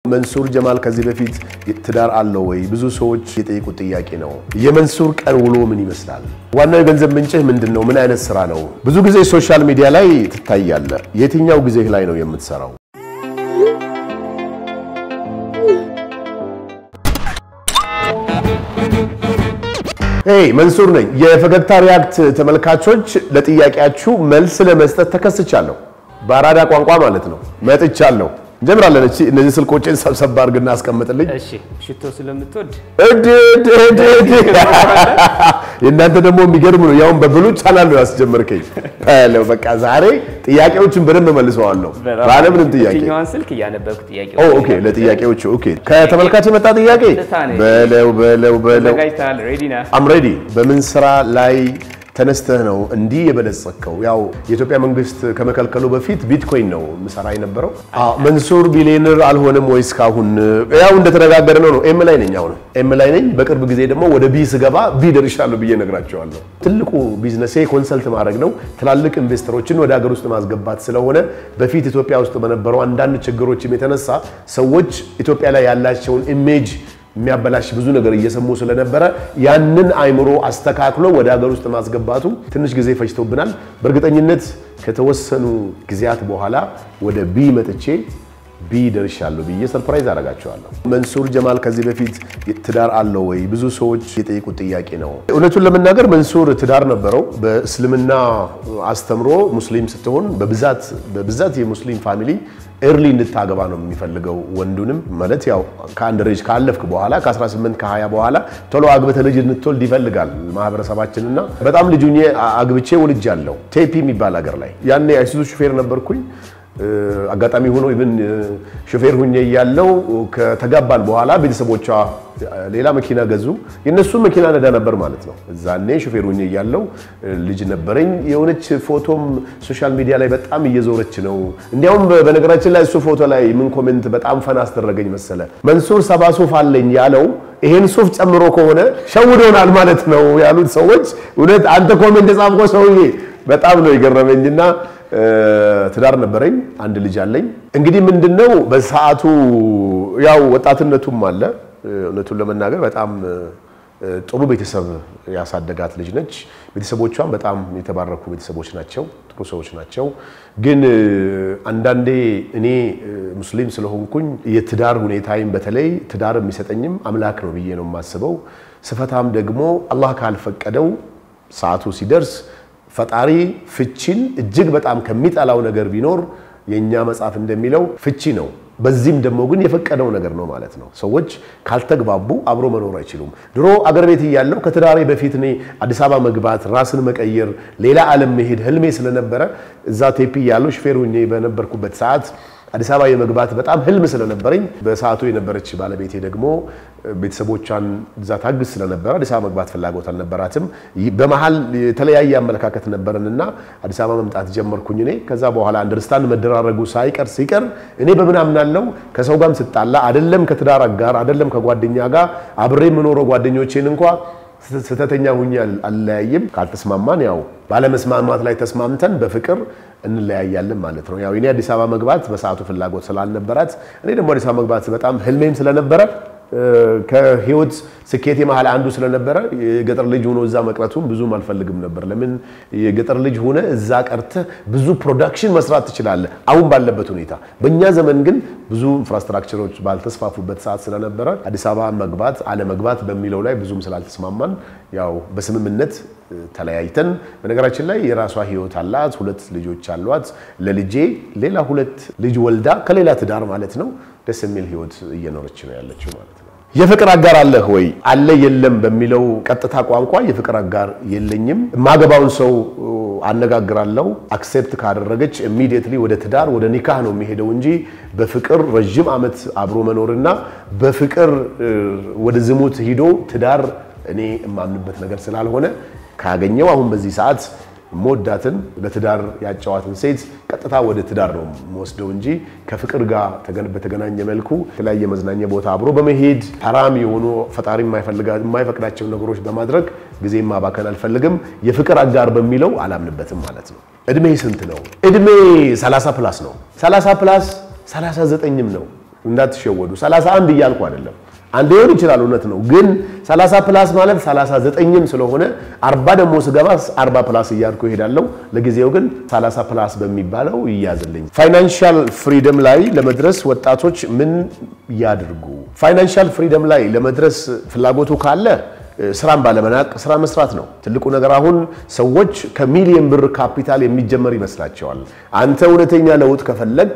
መንሱር ጀማል ከዚህ በፊት ትዳር አለው ወይ? ብዙ ሰዎች የጠየቁት ጥያቄ ነው። የመንሱር ቀን ውሎ ምን ይመስላል? ዋናው የገንዘብ ምንጭህ ምንድን ነው? ምን አይነት ስራ ነው? ብዙ ጊዜ ሶሻል ሚዲያ ላይ ትታያለህ። የትኛው ጊዜ ላይ ነው የምትሰራው? ሄይ መንሱር ነኝ። የፈገግታ ሪያክት ተመልካቾች ለጥያቄያችሁ መልስ ለመስጠት ተከስቻለሁ። በአራዳ ቋንቋ ማለት ነው መጥቻለሁ። እንጀምራለን። እቺ እነዚህ ስልኮችን ሰብሰብ አድርግና አስቀምጥልኝ። እሺ ሽቶ ስለምትወድ እድ እድ እድ እድ የእናንተ ደግሞ የሚገርም ነው። ያውን በብሉ ቻናል ነው ያስጀመርከኝ። ሄሎ በቃ ዛሬ ጥያቄዎችን በደንብ መልሰዋለሁ ባለምንም ጥያቄ። የትኛዋን ስልክ እያነበብኩ ጥያቄ ኦ ኦኬ፣ ለጥያቄዎቹ ኦኬ። ከተመልካች የመጣ ጥያቄ ቀጥታ ነው። በለው በለው በለው ተዘጋጅተሃል? ሬዲ ነህ? አም ሬዲ። በምን ስራ ላይ ተነስተህ ነው እንዲህ የበለጸግከው? ያው የኢትዮጵያ መንግስት ከመከልከሉ በፊት ቢትኮይን ነው ምሰራ የነበረው። አዎ፣ መንሱር ቢሊየነር አልሆነም ወይ እስካሁን? ያው እንደተነጋገረ ነው ነው። ኤም ላይ ነኝ፣ አሁን ኤም ላይ ነኝ። በቅርብ ጊዜ ደግሞ ወደ ቢ ስገባ ቢ ደርሻለሁ ብዬ ነግራቸዋለሁ። ትልቁ ቢዝነሴ ኮንሰልት ማድረግ ነው። ትላልቅ ኢንቨስተሮችን ወደ ሀገር ውስጥ ማስገባት ስለሆነ በፊት ኢትዮጵያ ውስጥ በነበረው አንዳንድ ችግሮችም የተነሳ ሰዎች ኢትዮጵያ ላይ ያላቸውን ኢሜጅ የሚያበላሽ ብዙ ነገር እየሰሙ ስለነበረ ያንን አይምሮ አስተካክሎ ወደ ሀገር ውስጥ ማስገባቱ ትንሽ ጊዜ ፈጅቶብናል። በእርግጠኝነት ከተወሰኑ ጊዜያት በኋላ ወደ ቢ መጥቼ ቢ ደርሻለሁ ብዬ ሰርፕራይዝ አደርጋቸዋለሁ። መንሱር ጀማል ከዚህ በፊት ትዳር አለው ወይ? ብዙ ሰዎች የጠየቁት ጥያቄ ነው። እውነቱን ለመናገር መንሱር ትዳር ነበረው። በእስልምና አስተምሮ ሙስሊም ስትሆን በብዛት በብዛት የሙስሊም ፋሚሊ ኤርሊ እንድታገባ ነው የሚፈልገው። ወንዱንም ማለት ያው ከአንድ ሬጅ ካለፍክ በኋላ ከ18 ከ20 በኋላ ቶሎ አግብተህ ልጅ እንድትወልድ ይፈልጋል ማህበረሰባችንና በጣም ልጁ አግብቼ ወልጃለሁ። ቴፒ የሚባል ሀገር ላይ ያኔ አይሱዙ ሹፌር ነበርኩኝ። አጋጣሚ ሆኖ ኢቭን ሾፌር ሁኜ እያለው ከተጋባን በኋላ ቤተሰቦቿ ሌላ መኪና ገዙ። የነሱ መኪና ነዳ ነበር ማለት ነው። እዛኔ ሾፌር ሁኜ እያለው ልጅ ነበረኝ። የሆነች ፎቶም ሶሻል ሚዲያ ላይ በጣም እየዞረች ነው። እንዲያውም በነገራችን ላይ እሱ ፎቶ ላይ ምን ኮሜንት በጣም ፈን አስደረገኝ መሰለ። መንሱር ሰባ ሱፍ አለኝ ያለው ይሄን ሱፍ ጨምሮ ከሆነ ሸውዶናል ማለት ነው ያሉት ሰዎች። እውነት አንተ ኮሜንት የጻፍከው ሰውዬ በጣም ነው የገረመኝና ትዳር ነበረኝ። አንድ ልጅ አለኝ። እንግዲህ ምንድነው በሰዓቱ ያው ወጣትነቱም አለ። እውነቱን ለመናገር በጣም ጥሩ ቤተሰብ ያሳደጋት ልጅ ነች። ቤተሰቦቿም በጣም የተባረኩ ቤተሰቦች ናቸው፣ ጥሩ ሰዎች ናቸው። ግን አንዳንዴ እኔ ሙስሊም ስለሆንኩኝ የትዳር ሁኔታዬም በተለይ ትዳር የሚሰጠኝም አምላክ ነው ብዬ ነው የማስበው። ስፈታም ደግሞ አላህ ካልፈቀደው ሰዓቱ ሲደርስ ፈጣሪ ፍቺን እጅግ በጣም ከሚጠላው ነገር ቢኖር የእኛ መጽሐፍ እንደሚለው ፍቺ ነው። በዚህም ደግሞ ግን የፈቀደው ነገር ነው ማለት ነው። ሰዎች ካልተግባቡ አብሮ መኖር አይችሉም። ድሮ አገር ቤት እያለሁ ከትዳሬ በፊት እኔ አዲስ አበባ መግባት፣ ራስን መቀየር፣ ሌላ ዓለም መሄድ ህልሜ ስለነበረ እዛ ቴፒ እያለሁ ሹፌር ሁኜ በነበርኩበት ሰዓት አዲስ አበባ የመግባት በጣም ህልም ስለነበረኝ በሰዓቱ የነበረች ባለቤቴ ደግሞ ቤተሰቦቿን እዛ ታግዝ ስለነበረ አዲስ አበባ መግባት ፍላጎት አልነበራትም። በመሀል የተለያየ አመለካከት ነበረንና አዲስ አበባ መምጣት ጀመርኩኝ እኔ። ከዛ በኋላ አንደርስታንድ መደራረጉ ሳይቀር ሲቀር እኔ በምን አምናለው ከሰው ጋርም ስጣላ አይደለም ከትዳር ጋር አይደለም ከጓደኛ ጋር አብሬ የምኖረው ጓደኞቼን እንኳ ስህተተኛ ሁኜ አልለያይም። ካልተስማማን ያው ባለመስማማት ላይ ተስማምተን በፍቅር እንለያያለን ማለት ነው። ያው እኔ አዲስ አበባ መግባት በሰዓቱ ፍላጎት ስላልነበራት እኔ ደግሞ አዲስ አበባ መግባት በጣም ህልሜም ስለነበረ ከህይወት ስኬቴ መሀል አንዱ ስለነበረ የገጠር ልጅ ሆኖ እዛ መቅረቱን ብዙም አልፈልግም ነበር። ለምን የገጠር ልጅ ሆነ እዛ ቀርተህ ብዙ ፕሮዳክሽን መስራት ትችላለህ፣ አሁን ባለበት ሁኔታ። በእኛ ዘመን ግን ብዙ ኢንፍራስትራክቸሮች ባልተስፋፉበት ሰዓት ስለነበረ አዲስ አበባ መግባት አለመግባት በሚለው ላይ ብዙም ስላልተስማማን ያው በስምምነት ተለያይተን በነገራችን ላይ የራሷ ህይወት አላት። ሁለት ልጆች አሏት። ለልጄ ሌላ ሁለት ልጅ ወልዳ ከሌላ ትዳር ማለት ነው ደስ የሚል ህይወት እየኖረች ነው ያለችው ማለት ነው። የፍቅር አጋር አለህ ወይ? አለ የለም በሚለው ቀጥታ ቋንቋ የፍቅር አጋር የለኝም። የማገባውን ሰው አነጋግራለሁ። አክሴፕት ካደረገች ኢሚዲየትሊ ወደ ትዳር ወደ ኒካህ ነው የሚሄደው እንጂ በፍቅር ረዥም ዓመት አብሮ መኖርና በፍቅር ወደ ዝሙት ሂዶ ትዳር እኔ የማምንበት ነገር ስላልሆነ ካገኘው አሁን በዚህ ሰዓት ሞዳትን ለትዳር ያጫዋትን ሴት ቀጥታ ወደ ትዳር ነው የምወስደው እንጂ ከፍቅር ጋር በተገናኘ መልኩ የተለያየ መዝናኛ ቦታ አብሮ በመሄድ ሐራም የሆኑ ፈጣሪ የማይፈቅዳቸው ነገሮች በማድረግ ጊዜ ማባከን አልፈልግም። የፍቅር አጋር በሚለው አላምንበትም ማለት ነው። እድሜ ስንት ነው? እድሜ 30 ፕላስ ነው። 30 ፕላስ 39ም ነው። እንዳትሸወዱ። 31 እያልኩ አይደለም። አንድ ሊሆን ይችላል እውነት ነው። ግን 30 ፕላስ ማለት 39ም ስለሆነ 40 ደግሞ ስገባ 40 ፕላስ እያልኩ እሄዳለሁ። ለጊዜው ግን 30 ፕላስ በሚባለው ይያዝልኝ። ፋይናንሻል ፍሪደም ላይ ለመድረስ ወጣቶች ምን ያድርጉ? ፋይናንሻል ፍሪደም ላይ ለመድረስ ፍላጎቱ ካለ ስራን ባለመናቅ ስራ መስራት ነው ትልቁ ነገር። አሁን ሰዎች ከሚሊየን ብር ካፒታል የሚጀመር ይመስላቸዋል። አንተ እውነተኛ ለውጥ ከፈለግ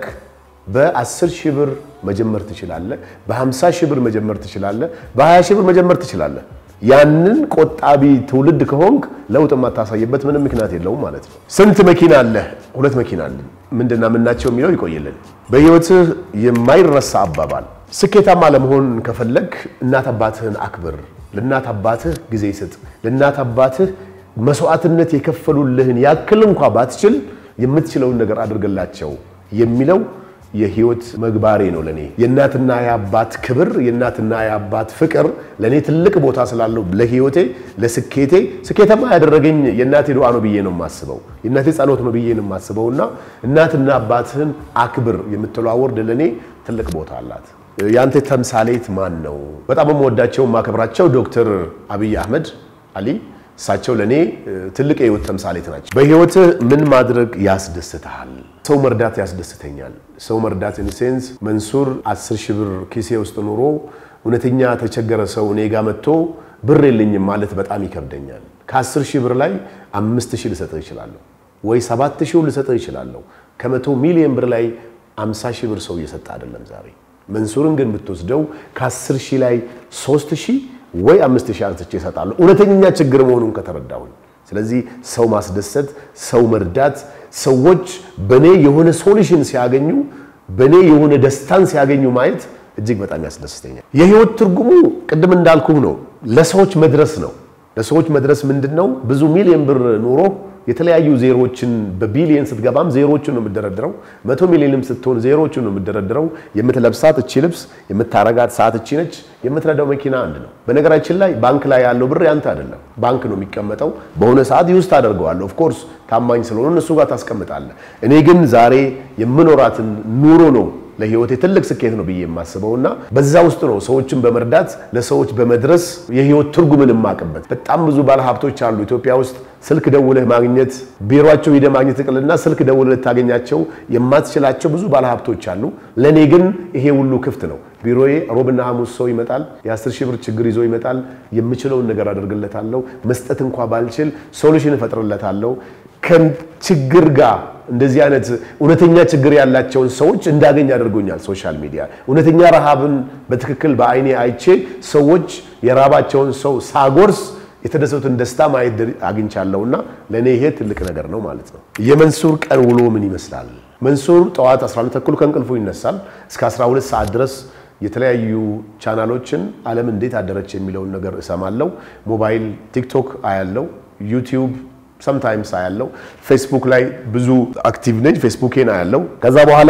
በ10 ሺህ ብር መጀመር ትችላለህ። በ50 ሺህ ብር መጀመር ትችላለህ። በ20 ሺህ ብር መጀመር ትችላለህ። ያንን ቆጣቢ ትውልድ ከሆንክ ለውጥ የማታሳይበት ምንም ምክንያት የለውም ማለት ነው። ስንት መኪና አለህ? ሁለት መኪና አለኝ። ምንድና ምናቸው የሚለው ይቆይልን። በህይወትህ የማይረሳ አባባል፣ ስኬታማ ለመሆን ከፈለግ እናት አባትህን አክብር፣ ለእናት አባትህ ጊዜ ስጥ፣ ለእናት አባትህ መስዋዕትነት የከፈሉልህን ያክል እንኳ ባትችል የምትችለውን ነገር አድርግላቸው የሚለው የህይወት መግባሬ ነው። ለኔ የእናትና የአባት ክብር የእናትና የአባት ፍቅር ለኔ ትልቅ ቦታ ስላለው ለህይወቴ ለስኬቴ ስኬታማ ያደረገኝ የእናቴ ዱዓ ነው ብዬ ነው የማስበው። የእናቴ ጸሎት ነው ብዬ ነው የማስበው እና እናትና አባትህን አክብር የምትለው አወርድ ለኔ ትልቅ ቦታ አላት። የአንተ ተምሳሌት ማን ነው? በጣም የምወዳቸው የማከብራቸው ዶክተር አብይ አህመድ አሊ እሳቸው ለእኔ ትልቅ የህይወት ተምሳሌት ናቸው። በህይወትህ ምን ማድረግ ያስደስትሃል? ሰው መርዳት ያስደስተኛል። ሰው መርዳት ኢንሴንስ መንሱር አስር ሺህ ብር ኪሴ ውስጥ ኑሮ እውነተኛ ተቸገረ ሰው እኔ ጋ መጥቶ ብር የለኝም ማለት በጣም ይከብደኛል። ከአስር ሺህ ብር ላይ አምስት ሺህ ልሰጥህ እችላለሁ ወይ ሰባት ሺህ ልሰጥህ እችላለሁ። ከመቶ ሚሊዮን ብር ላይ አምሳ ሺህ ብር ሰው እየሰጠ አይደለም ዛሬ። መንሱርን ግን ብትወስደው ከአስር ሺህ ላይ ሶስት ሺህ ወይ አምስት ሺህ አንስቼ እሰጣለሁ እውነተኛ ችግር መሆኑን ከተረዳሁኝ። ስለዚህ ሰው ማስደሰት፣ ሰው መርዳት፣ ሰዎች በእኔ የሆነ ሶሉሽን ሲያገኙ፣ በእኔ የሆነ ደስታን ሲያገኙ ማየት እጅግ በጣም ያስደስተኛል። የህይወት ትርጉሙ ቅድም እንዳልኩህ ነው፣ ለሰዎች መድረስ ነው። ለሰዎች መድረስ ምንድን ነው? ብዙ ሚሊዮን ብር ኑሮ የተለያዩ ዜሮዎችን በቢሊየን ስትገባም ዜሮዎችን ነው የምደረድረው። መቶ ሚሊዮንም ስትሆን ዜሮዎችን ነው የምደረድረው። የምትለብሳት እቺ ልብስ፣ የምታረጋት ሰዓት እቺ ነች። የምትነዳው መኪና አንድ ነው። በነገራችን ላይ ባንክ ላይ ያለው ብር ያንተ አይደለም። ባንክ ነው የሚቀመጠው። በሆነ ሰዓት ዩዝ ታደርገዋለህ። ኦፍ ኮርስ ታማኝ ስለሆነ እነሱ ጋር ታስቀምጣለህ። እኔ ግን ዛሬ የምኖራትን ኑሮ ነው ለህይወቴ ትልቅ ስኬት ነው ብዬ የማስበው እና በዛ ውስጥ ነው ሰዎችን በመርዳት ለሰዎች በመድረስ የህይወት ትርጉምን የማቅበት። በጣም ብዙ ባለሀብቶች አሉ ኢትዮጵያ ውስጥ ስልክ ደውለህ ማግኘት ቢሮቸው ሂደህ ማግኘት ይቅርና ስልክ ደውለህ ልታገኛቸው የማትችላቸው ብዙ ባለሀብቶች አሉ። ለእኔ ግን ይሄ ሁሉ ክፍት ነው። ቢሮዬ ሮብና ሐሙስ ሰው ይመጣል። የአስር ሺህ ብር ችግር ይዞ ይመጣል። የምችለውን ነገር አደርግለታለሁ። መስጠት እንኳ ባልችል ሶሉሽን እፈጥርለታለሁ። ከችግር ጋር እንደዚህ አይነት እውነተኛ ችግር ያላቸውን ሰዎች እንዳገኝ አድርጎኛል። ሶሻል ሚዲያ እውነተኛ ረሃብን በትክክል በአይኔ አይቼ ሰዎች የራባቸውን ሰው ሳጎርስ የተደሰቱትን ደስታ ማየት አግኝቻለሁና ለእኔ ይሄ ትልቅ ነገር ነው ማለት ነው። የመንሱር ቀን ውሎ ምን ይመስላል? መንሱር ጠዋት 11 ተኩል ከእንቅልፉ ይነሳል። እስከ 12 ሰዓት ድረስ የተለያዩ ቻናሎችን ዓለም እንዴት አደረች የሚለውን ነገር እሰማለሁ። ሞባይል ቲክቶክ አያለው፣ ዩቲዩብ ሰምታይምስ አያለው። ፌስቡክ ላይ ብዙ አክቲቭ ነኝ። ፌስቡኬን አያለው። ከዛ በኋላ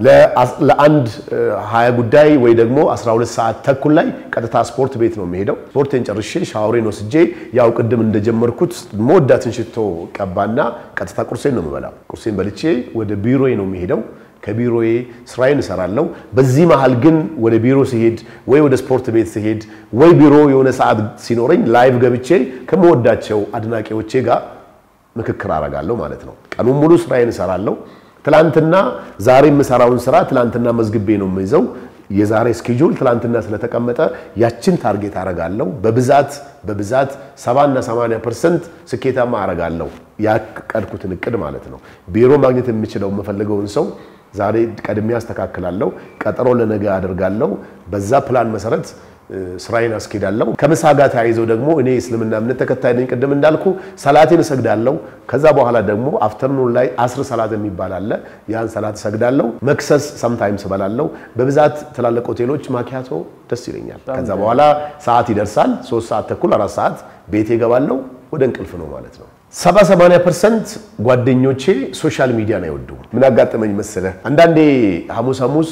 ለአንድ ሀያ ጉዳይ ወይ ደግሞ 12 ሰዓት ተኩል ላይ ቀጥታ ስፖርት ቤት ነው የሚሄደው። ስፖርቴን ጨርሼ ሻወሬን ወስጄ ያው ቅድም እንደጀመርኩት መወዳትን ሽቶ ቀባና ቀጥታ ቁርሴን ነው የምበላው። ቁርሴን በልቼ ወደ ቢሮዬ ነው የሚሄደው። ከቢሮዬ ስራዬን እሰራለሁ። በዚህ መሃል ግን ወደ ቢሮ ሲሄድ ወይ ወደ ስፖርት ቤት ሲሄድ ወይ ቢሮ የሆነ ሰዓት ሲኖረኝ ላይቭ ገብቼ ከምወዳቸው አድናቂዎቼ ጋር ምክክር አረጋለሁ ማለት ነው። ቀኑን ሙሉ ስራዬን እሰራለሁ። ትላንትና ዛሬ የምሰራውን ስራ ትላንትና መዝግቤ ነው የምይዘው። የዛሬ ስኬጁል ትላንትና ስለተቀመጠ ያችን ታርጌት አረጋለሁ። በብዛት በብዛት 70 እና 80 ፐርሰንት ስኬታማ አረጋለሁ። ያቀድኩትን እቅድ ማለት ነው። ቢሮ ማግኘት የምችለው የምፈልገውን ሰው ዛሬ ቀድሜ አስተካክላለሁ። ቀጠሮ ለነገ አደርጋለሁ። በዛ ፕላን መሰረት ስራዬን አስኬዳለሁ። ከምሳ ጋር ተያይዘው ደግሞ እኔ እስልምና እምነት ተከታይ ነኝ። ቅድም እንዳልኩ ሰላቴን እሰግዳለሁ። ከዛ በኋላ ደግሞ አፍተርኑን ላይ አስር ሰላት የሚባል አለ። ያን ሰላት እሰግዳለሁ። መክሰስ ሰምታይምስ እበላለሁ። በብዛት ትላልቅ ሆቴሎች ማኪያቶ ደስ ይለኛል። ከዛ በኋላ ሰዓት ይደርሳል። ሶስት ሰዓት ተኩል አራት ሰዓት ቤቴ እገባለሁ። ወደ እንቅልፍ ነው ማለት ነው። ሰባ ሰማንያ ፐርሰንት ጓደኞቼ ሶሻል ሚዲያን አይወዱም። ምን አጋጠመኝ መሰለህ? አንዳንዴ ሐሙስ ሐሙስ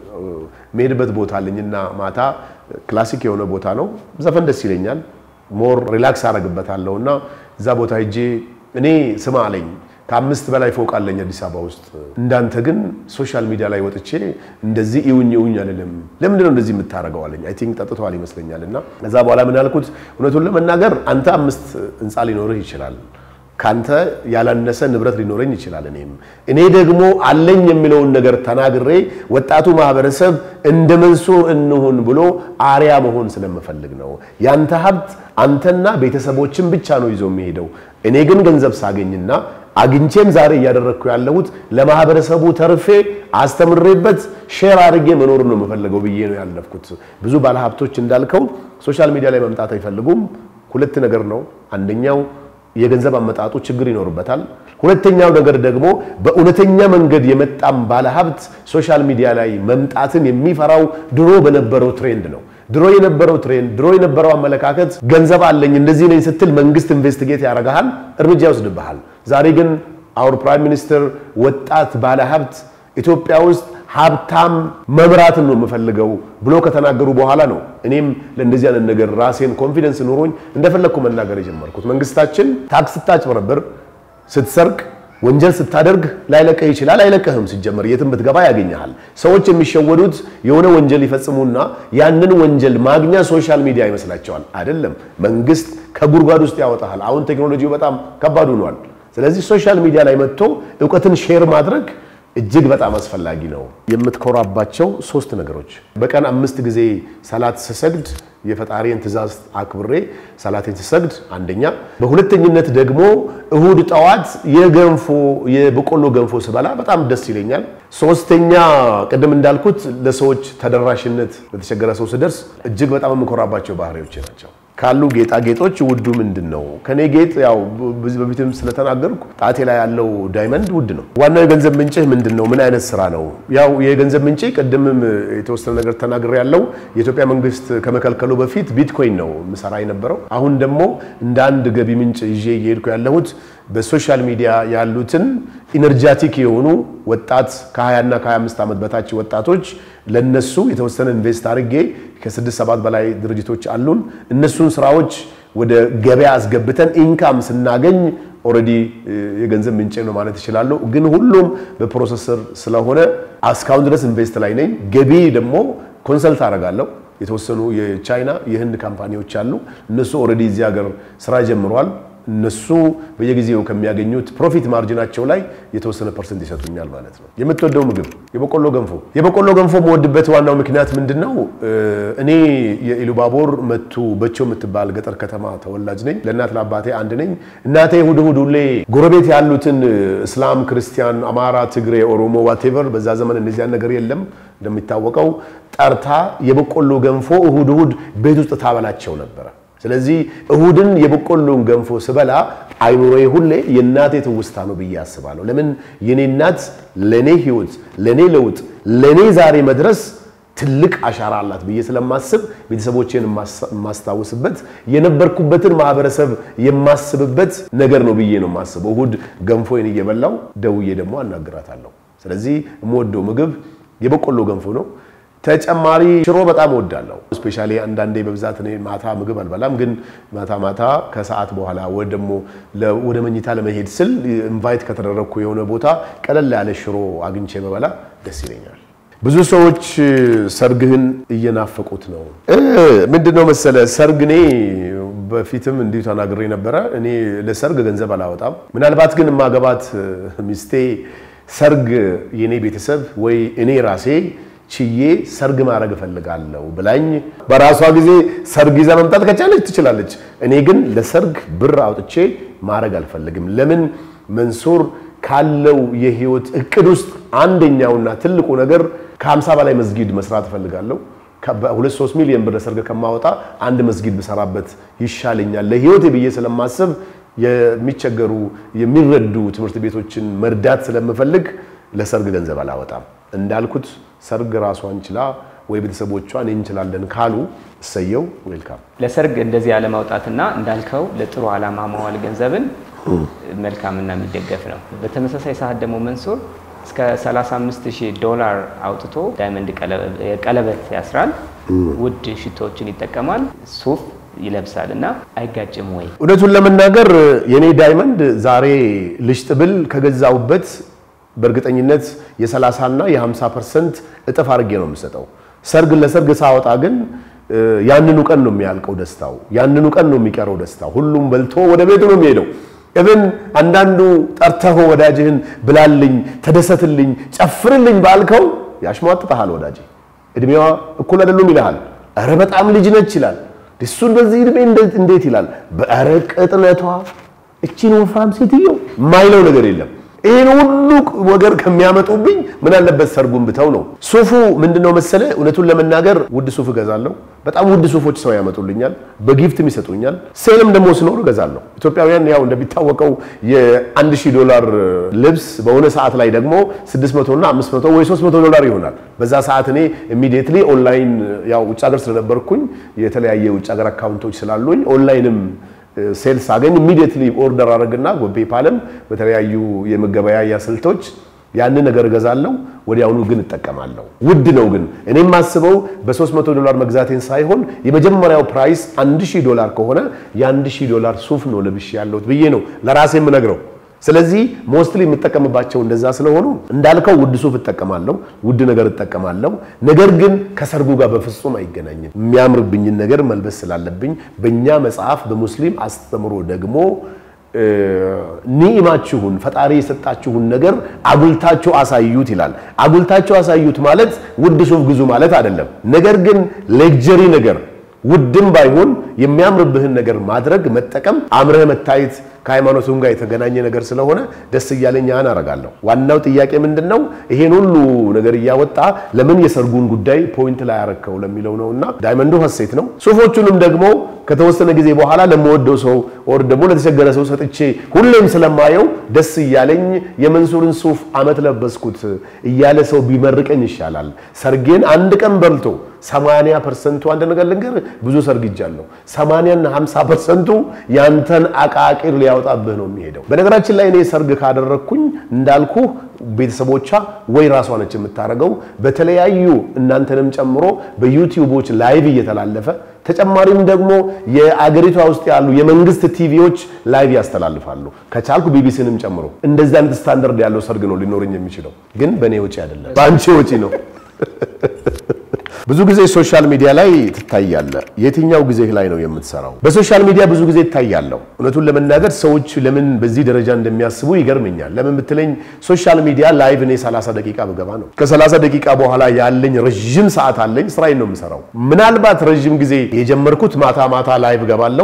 መሄድበት ቦታ አለኝና ማታ ክላሲክ የሆነ ቦታ ነው። ዘፈን ደስ ይለኛል። ሞር ሪላክስ አደርግበታለሁ እና እዛ ቦታ ሄጄ እኔ ስማ አለኝ ከአምስት በላይ ፎቅ አለኝ አዲስ አበባ ውስጥ። እንዳንተ ግን ሶሻል ሚዲያ ላይ ወጥቼ እንደዚህ ይውኝ ይውኝ አልልም። ለምንድን ነው እንደዚህ የምታደርገው አለኝ። አይ ቲንክ ጠጥተዋል ይመስለኛል። እና ከዛ በኋላ ምን ያልኩት እውነቱን ለመናገር አንተ አምስት ህንፃ ሊኖርህ ይችላል ካንተ ያላነሰ ንብረት ሊኖረኝ ይችላል። እኔም እኔ ደግሞ አለኝ የሚለውን ነገር ተናግሬ ወጣቱ ማህበረሰብ እንደ መንሱር እንሁን ብሎ አርያ መሆን ስለምፈልግ ነው። ያንተ ሀብት አንተና ቤተሰቦችን ብቻ ነው ይዞ የሚሄደው። እኔ ግን ገንዘብ ሳገኝና አግኝቼም ዛሬ እያደረግኩ ያለሁት ለማህበረሰቡ ተርፌ አስተምሬበት ሼር አድርጌ መኖር ነው የምፈልገው ብዬ ነው ያለፍኩት። ብዙ ባለሀብቶች እንዳልከው ሶሻል ሚዲያ ላይ መምጣት አይፈልጉም። ሁለት ነገር ነው። አንደኛው የገንዘብ አመጣጡ ችግር ይኖርበታል። ሁለተኛው ነገር ደግሞ በእውነተኛ መንገድ የመጣም ባለሀብት ሶሻል ሚዲያ ላይ መምጣትን የሚፈራው ድሮ በነበረው ትሬንድ ነው። ድሮ የነበረው ትሬንድ፣ ድሮ የነበረው አመለካከት ገንዘብ አለኝ እንደዚህ ነኝ ስትል መንግስት ኢንቨስቲጌት ያደርግሃል፣ እርምጃ ይወስድብሃል። ዛሬ ግን አውር ፕራይም ሚኒስትር ወጣት ባለሀብት ኢትዮጵያ ውስጥ ሀብታም መምራትን ነው የምፈልገው ብሎ ከተናገሩ በኋላ ነው እኔም ለእንደዚህ አይነት ነገር ራሴን ኮንፊደንስ ኑሮኝ እንደፈለግኩ መናገር የጀመርኩት። መንግስታችን ታክስ ስታጭበረብር፣ ስትሰርቅ፣ ወንጀል ስታደርግ ላይለቅህ ይችላል። አይለቅህም። ሲጀመር የትም ብትገባ ያገኘሃል። ሰዎች የሚሸወዱት የሆነ ወንጀል ይፈጽሙና ያንን ወንጀል ማግኛ ሶሻል ሚዲያ ይመስላቸዋል። አይደለም። መንግስት ከጉድጓድ ውስጥ ያወጣሃል። አሁን ቴክኖሎጂው በጣም ከባድ ሆኗል። ስለዚህ ሶሻል ሚዲያ ላይ መጥቶ እውቀትን ሼር ማድረግ እጅግ በጣም አስፈላጊ ነው። የምትኮራባቸው ሶስት ነገሮች በቀን አምስት ጊዜ ሰላት ስሰግድ የፈጣሪን ትእዛዝ አክብሬ ሰላቴን ስሰግድ አንደኛ፣ በሁለተኝነት ደግሞ እሁድ ጠዋት የገንፎ የበቆሎ ገንፎ ስበላ በጣም ደስ ይለኛል። ሶስተኛ ቅድም እንዳልኩት ለሰዎች ተደራሽነት ለተቸገረ ሰው ስደርስ እጅግ በጣም የምኮራባቸው ባህሪዎች ናቸው። ካሉ ጌጣጌጦች ውዱ ምንድን ነው? ከኔ ጌጥ ያው በዚህ በፊትም ስለተናገርኩ ጣቴ ላይ ያለው ዳይመንድ ውድ ነው። ዋናው የገንዘብ ምንጭህ ምንድን ነው? ምን አይነት ስራ ነው? ያው የገንዘብ ምንጭ ቅድምም የተወሰነ ነገር ተናግሬ ያለው የኢትዮጵያ መንግስት ከመከልከሉ በፊት ቢትኮይን ነው ምሰራ የነበረው። አሁን ደግሞ እንደ አንድ ገቢ ምንጭ ይዤ እየሄድኩ ያለሁት በሶሻል ሚዲያ ያሉትን ኢነርጃቲክ የሆኑ ወጣት ከ20 እና ከ25 ዓመት በታች ወጣቶች ለነሱ የተወሰነ ኢንቨስት አድርጌ ከስድስት ሰባት በላይ ድርጅቶች አሉን። እነሱን ስራዎች ወደ ገበያ አስገብተን ኢንካም ስናገኝ ኦልሬዲ የገንዘብ ምንጭ ነው ማለት ይችላለሁ። ግን ሁሉም በፕሮሰሰር ስለሆነ እስካሁን ድረስ ኢንቨስት ላይ ነኝ። ገቢ ደግሞ ኮንሰልት አደርጋለሁ። የተወሰኑ የቻይና የህንድ ካምፓኒዎች አሉ። እነሱ ኦልሬዲ እዚህ ሀገር ስራ ጀምረዋል። እነሱ በየጊዜው ከሚያገኙት ፕሮፊት ማርጂናቸው ላይ የተወሰነ ፐርሰንት ይሰጡኛል ማለት ነው። የምትወደው ምግብ የበቆሎ ገንፎ። የበቆሎ ገንፎ የምወድበት ዋናው ምክንያት ምንድን ነው? እኔ የኢሉባቦር መቱ በቾ የምትባል ገጠር ከተማ ተወላጅ ነኝ። ለእናት ለአባቴ አንድ ነኝ። እናቴ እሑድ እሑድ ሁሌ ጎረቤት ያሉትን እስላም፣ ክርስቲያን፣ አማራ፣ ትግሬ፣ ኦሮሞ ዋቴቨር በዛ ዘመን እንደዚያን ነገር የለም እንደሚታወቀው ጠርታ የበቆሎ ገንፎ እሑድ እሑድ ቤት ውስጥ ታበላቸው ነበረ። ስለዚህ እሁድን የበቆሎን ገንፎ ስበላ አይምሮዬ ሁሌ የእናቴ ትውስታ ነው ብዬ አስባለሁ። ለምን የኔ እናት ለኔ ህይወት፣ ለኔ ለውጥ፣ ለኔ ዛሬ መድረስ ትልቅ አሻራ አላት ብዬ ስለማስብ ቤተሰቦቼን የማስታውስበት የነበርኩበትን ማህበረሰብ የማስብበት ነገር ነው ብዬ ነው የማስበው። እሁድ ገንፎዬን እየበላው ደውዬ ደግሞ አናግራታለሁ። ስለዚህ የምወደው ምግብ የበቆሎ ገንፎ ነው። ተጨማሪ ሽሮ በጣም እወዳለሁ። ስፔሻሊ አንዳንዴ በብዛት እኔ ማታ ምግብ አልበላም፣ ግን ማታ ማታ ከሰዓት በኋላ ወይ ደግሞ ወደ መኝታ ለመሄድ ስል ኢንቫይት ከተደረግኩ የሆነ ቦታ ቀለል ያለ ሽሮ አግኝቼ በበላ ደስ ይለኛል። ብዙ ሰዎች ሰርግህን እየናፈቁት ነው። ምንድን ነው መሰለ ሰርግ እኔ በፊትም እንዲሁ ተናግሬ ነበረ። እኔ ለሰርግ ገንዘብ አላወጣም። ምናልባት ግን የማገባት ሚስቴ ሰርግ የኔ ቤተሰብ ወይ እኔ ራሴ ችዬ ሰርግ ማድረግ እፈልጋለሁ ብላኝ በራሷ ጊዜ ሰርግ ይዛ መምጣት ከቻለች ትችላለች። እኔ ግን ለሰርግ ብር አውጥቼ ማድረግ አልፈልግም። ለምን መንሱር ካለው የህይወት እቅድ ውስጥ አንደኛውና ትልቁ ነገር ከ50 በላይ መስጊድ መስራት እፈልጋለሁ። ሁለት ሶስት ሚሊዮን ብር ለሰርግ ከማወጣ አንድ መስጊድ ብሰራበት ይሻለኛል ለህይወቴ ብዬ ስለማስብ የሚቸገሩ የሚረዱ ትምህርት ቤቶችን መርዳት ስለምፈልግ ለሰርግ ገንዘብ አላወጣም። እንዳልኩት ሰርግ ራሷን ችላ ወይ ቤተሰቦቿ እኔ እንችላለን ካሉ እሰየው፣ ዌልካም። ለሰርግ እንደዚህ ያለማውጣትና እንዳልከው ለጥሩ ዓላማ ማዋል ገንዘብን መልካምና የሚደገፍ ነው። በተመሳሳይ ሰዓት ደግሞ መንሱር እስከ 35000 ዶላር አውጥቶ ዳይመንድ ቀለበት ያስራል። ውድ ሽቶዎችን ይጠቀማል። ሱፍ ይለብሳል እና አይጋጭም ወይ? እውነቱን ለመናገር የኔ ዳይመንድ ዛሬ ልሽጥ ብል ከገዛውበት በእርግጠኝነት የ30 እና የ50 ፐርሰንት እጥፍ አድርጌ ነው የምሰጠው። ሰርግ ለሰርግ ሳወጣ ግን ያንኑ ቀን ነው የሚያልቀው ደስታው፣ ያንኑ ቀን ነው የሚቀረው ደስታው። ሁሉም በልቶ ወደ ቤቱ ነው የሚሄደው። እብን አንዳንዱ ጠርተህ ወዳጅህን ብላልኝ፣ ተደሰትልኝ፣ ጨፍርልኝ ባልከው ያሽሟጥጠሃል። ወዳጅ እድሜዋ እኩል አይደሉም ይልሃል። ኧረ በጣም ልጅ ነች ይላል። እሱን በዚህ እድሜ እንዴት ይላል። በኧረ ቅጥነቷ እቺን ወፍራም ሴትዮ የማይለው ነገር የለም። ይህን ሁሉ ወገር ከሚያመጡብኝ ምን አለበት ሰርጉን ብተው ነው። ሱፉ ምንድነው መሰለ፣ እውነቱን ለመናገር ውድ ሱፍ እገዛለሁ። በጣም ውድ ሱፎች ሰው ያመጡልኛል፣ በጊፍትም ይሰጡኛል። ሴልም ደግሞ ስኖር እገዛለሁ። ኢትዮጵያውያን ያው እንደሚታወቀው የአንድ ሺህ ዶላር ልብስ በሆነ ሰዓት ላይ ደግሞ 600 እና 500 ወይ 300 ዶላር ይሆናል። በዛ ሰዓት እኔ ኢሚዲየትሊ ኦንላይን ያው ውጭ ሀገር ስለነበርኩኝ የተለያየ ውጭ ሀገር አካውንቶች ስላሉኝ ኦንላይንም ሴልስ አገኝ ኢሚዲየትሊ ኦርደር አድርግና በፔፓልም በተለያዩ የመገበያያ ስልቶች ያንን ነገር እገዛለሁ። ወዲያውኑ ግን እጠቀማለሁ። ውድ ነው ግን እኔ የማስበው በ300 ዶላር መግዛቴን ሳይሆን የመጀመሪያው ፕራይስ 1000 ዶላር ከሆነ የ1000 ዶላር ሱፍ ነው ለብሼ ያለሁት ብዬ ነው ለራሴ የምነግረው። ስለዚህ ሞስትሊ የምጠቀምባቸው እንደዛ ስለሆኑ እንዳልከው ውድ ሱፍ እጠቀማለሁ፣ ውድ ነገር እጠቀማለሁ። ነገር ግን ከሰርጉ ጋር በፍጹም አይገናኝም። የሚያምርብኝን ነገር መልበስ ስላለብኝ በእኛ መጽሐፍ በሙስሊም አስተምሮ ደግሞ ኒዕማችሁን ፈጣሪ የሰጣችሁን ነገር አጉልታችሁ አሳዩት ይላል። አጉልታችሁ አሳዩት ማለት ውድ ሱፍ ግዙ ማለት አይደለም። ነገር ግን ሌክጀሪ ነገር ውድም ባይሆን የሚያምርብህን ነገር ማድረግ መጠቀም፣ አምረህ መታየት ከሃይማኖቱም ጋር የተገናኘ ነገር ስለሆነ ደስ እያለኝ ያን አረጋለሁ። ዋናው ጥያቄ ምንድን ነው? ይሄን ሁሉ ነገር እያወጣ ለምን የሰርጉን ጉዳይ ፖይንት ላይ ያረከው ለሚለው ነው። እና ዳይመንዱ ሀሴት ነው። ሱፎቹንም ደግሞ ከተወሰነ ጊዜ በኋላ ለምወደው ሰው ወር ደግሞ ለተቸገረ ሰው ሰጥቼ ሁሌም ስለማየው ደስ እያለኝ የመንሱርን ሱፍ አመት ለበስኩት እያለ ሰው ቢመርቀኝ ይሻላል። ሰርጌን አንድ ቀን በልቶ 80 ፐርሰንቱ አንድ ነገር ልንገር፣ ብዙ ሰርግ ይጃለሁ። 80 እና 50 ፐርሰንቱ ያንተን አቃቂር ሊያወጣብህ ነው የሚሄደው። በነገራችን ላይ እኔ ሰርግ ካደረግኩኝ እንዳልኩ ቤተሰቦቿ ወይ ራሷ ነች የምታደርገው፣ በተለያዩ እናንተንም ጨምሮ በዩቲዩቦች ላይቭ እየተላለፈ ተጨማሪም ደግሞ የአገሪቷ ውስጥ ያሉ የመንግስት ቲቪዎች ላይቭ ያስተላልፋሉ። ከቻልኩ ቢቢሲንም ጨምሮ እንደዚህ አይነት ስታንዳርድ ያለው ሰርግ ነው ሊኖረኝ የሚችለው። ግን በእኔ ወጪ አይደለም፣ በአንቺ ወጪ ነው። ብዙ ጊዜ ሶሻል ሚዲያ ላይ ትታያለህ። የትኛው ጊዜ ላይ ነው የምትሰራው? በሶሻል ሚዲያ ብዙ ጊዜ እታያለሁ። እውነቱን ለመናገር ሰዎች ለምን በዚህ ደረጃ እንደሚያስቡ ይገርመኛል። ለምን ብትለኝ ሶሻል ሚዲያ ላይቭ እኔ 30 ደቂቃ ብገባ ነው። ከ30 ደቂቃ በኋላ ያለኝ ረዥም ሰዓት አለኝ። ስራዬን ነው የምሰራው። ምናልባት ረዥም ጊዜ የጀመርኩት ማታ ማታ ላይቭ ገባለሁ።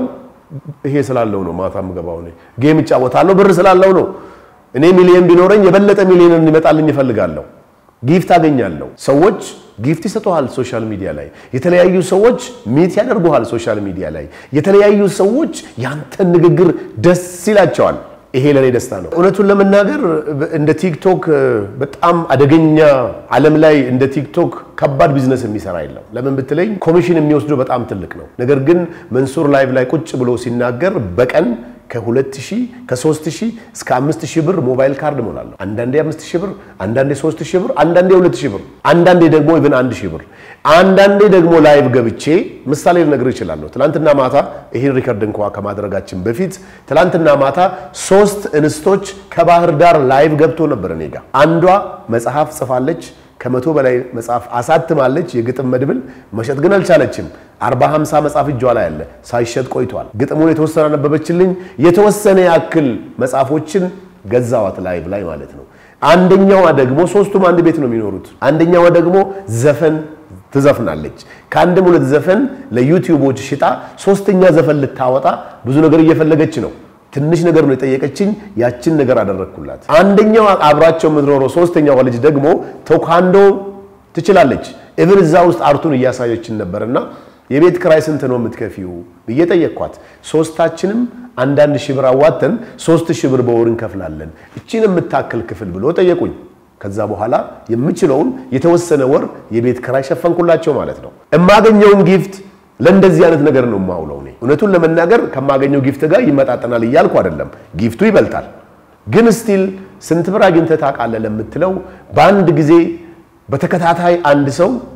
ይሄ ስላለው ነው ማታ የምገባው። እኔ ጌም እጫወታለሁ፣ ብር ስላለው ነው። እኔ ሚሊየን ቢኖረኝ የበለጠ ሚሊየን እንዲመጣልኝ እፈልጋለሁ። ጊፍት አገኛለሁ። ሰዎች ጊፍት ይሰጡሃል። ሶሻል ሚዲያ ላይ የተለያዩ ሰዎች ሚት ያደርጉሃል። ሶሻል ሚዲያ ላይ የተለያዩ ሰዎች ያንተን ንግግር ደስ ይላቸዋል። ይሄ ለእኔ ደስታ ነው። እውነቱን ለመናገር እንደ ቲክቶክ በጣም አደገኛ ዓለም ላይ እንደ ቲክቶክ ከባድ ቢዝነስ የሚሰራ የለም። ለምን ብትለኝ ኮሚሽን የሚወስደው በጣም ትልቅ ነው። ነገር ግን መንሱር ላይቭ ላይ ቁጭ ብሎ ሲናገር በቀን ከ2000 ከ3000 እስከ 5000 ብር ሞባይል ካርድ ሞላለሁ። አንዳንዴ 5000 ብር፣ አንዳንዴ 3000 ብር፣ አንዳንዴ 2000 ብር፣ አንዳንዴ ደግሞ ኢቭን 1000 ብር፣ አንዳንዴ ደግሞ ላይቭ ገብቼ ምሳሌ ልነግርህ እችላለሁ። ትናንትና ማታ ይህን ሪከርድ እንኳ ከማድረጋችን በፊት ትናንትና ማታ ሶስት እንስቶች ከባህር ዳር ላይቭ ገብቶ ነበር እኔ ጋ። አንዷ መጽሐፍ ጽፋለች ከመቶ በላይ መጽሐፍ አሳትማለች። የግጥም መድብል መሸጥ ግን አልቻለችም። አርባ ሃምሳ መጽሐፍ እጇ ላይ አለ ሳይሸጥ ቆይቷል። ግጥሙን የተወሰነ አነበበችልኝ። የተወሰነ ያክል መጽሐፎችን ገዛዋት ላይቭ ላይ ማለት ነው። አንደኛዋ ደግሞ ሶስቱም አንድ ቤት ነው የሚኖሩት። አንደኛዋ ደግሞ ዘፈን ትዘፍናለች። ከአንድም ሁለት ዘፈን ለዩቲዩቦች ሽጣ ሶስተኛ ዘፈን ልታወጣ ብዙ ነገር እየፈለገች ነው። ትንሽ ነገር ነው የጠየቀችኝ። ያችን ነገር አደረግኩላት። አንደኛው አብራቸው የምትኖረው ሶስተኛዋ ልጅ ደግሞ ቴኳንዶ ትችላለች። እብን እዛ ውስጥ አርቱን እያሳየችን ነበርና የቤት ክራይ ስንት ነው የምትከፊው ብዬ ጠየቅኳት። ሶስታችንም አንዳንድ ሺህ ብር አዋተን ሶስት ሺህ ብር በወር እንከፍላለን እቺን የምታክል ክፍል ብሎ ጠየቁኝ። ከዛ በኋላ የምችለውን የተወሰነ ወር የቤት ክራይ ሸፈንኩላቸው ማለት ነው። የማገኘውን ጊፍት ለእንደዚህ አይነት ነገር ነው የማውለው። እኔ እውነቱን ለመናገር ከማገኘው ጊፍት ጋር ይመጣጠናል እያልኩ አይደለም፣ ጊፍቱ ይበልጣል። ግን ስቲል ስንት ብር አግኝተህ ታውቃለህ ለምትለው በአንድ ጊዜ በተከታታይ አንድ ሰው